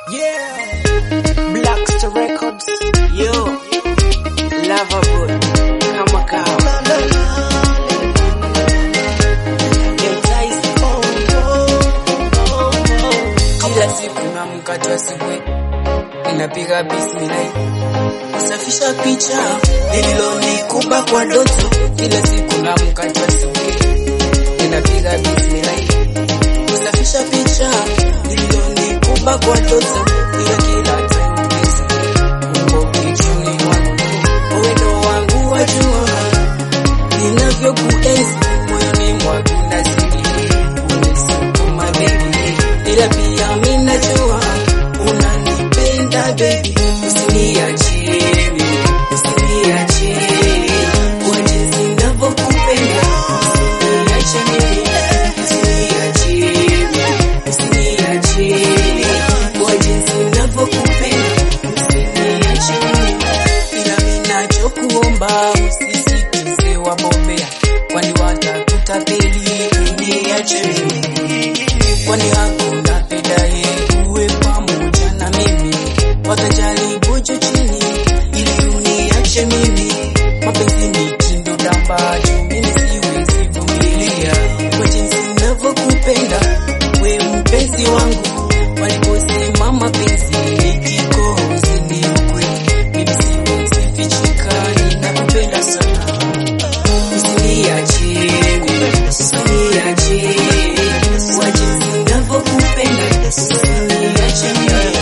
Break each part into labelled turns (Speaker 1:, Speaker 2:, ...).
Speaker 1: Yeah. Blackstar Records. Yo. Loverboy. Kama kawa. Entice. Kila siku na mkate asubuhi ninapiga bismillah kusafisha picha lililonikumba kwa ndoto. Kila siku na mkate asubuhi ninapiga bismillah kusafisha picha lililonikumba kwa ndoto. Ila kila time pesa uko kichwani mwangu, uwendo wangu wajua ninavyokuenzi moyoni mwangu nazidi unisukuma baby, ila pia mimi najua unanipenda baby, usiniachie mimi, usiniachie kwa jinsi ninavyokupenda, usiniache mimi, usiniachie mimi, usiniachie kwa jinsi ninavyokupenda, usiniache mimi, ila mimi nachokuomba usisikize wabombea, kwani watakutapeli, uniache mimi, kwani hakuna pedaye uwe pamoja na mimi, watajaribu juu chini ili uniache mimi, mapenzi ni kindo dambacho mimi siwezi vumilia, kwa jinsi ninavyokupenda we mpenzi wangu, waliposema mapenzi ni kikohozi ni ukweli, mimi siwezi fichika, ninakupenda sana Usiniachie, usiniachie, kwa jinsi ninavyokupenda, usiniache mimi,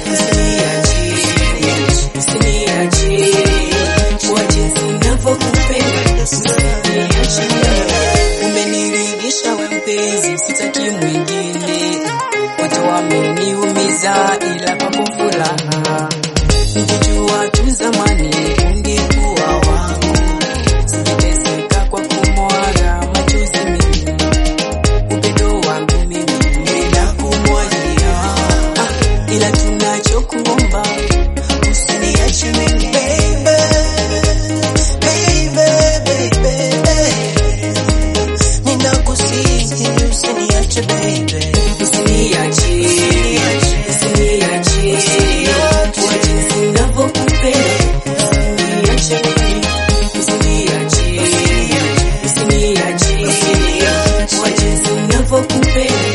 Speaker 1: usiniachie, usiniachie, kwa jinsi ninavyokupenda, usiniache mimi. Umeniridhisha we mpenzi, sitaki mwingine, watu wameniumiza, ila papo furaha, ningejua tu zamani ungekuwa wangu Singeteseka kwa kumwaga machozi mimi, upendo wangu mimi ninakumwagia, ah, ila tunachokuomba usiniache mimi baby, baby, baby, ninakusihi usiniache baby, usiniache, usiniache, kwa jinsi ninavyokupenda, usiniache mimi usiniache, usiniache, kwa jinsi ninavyokupenda,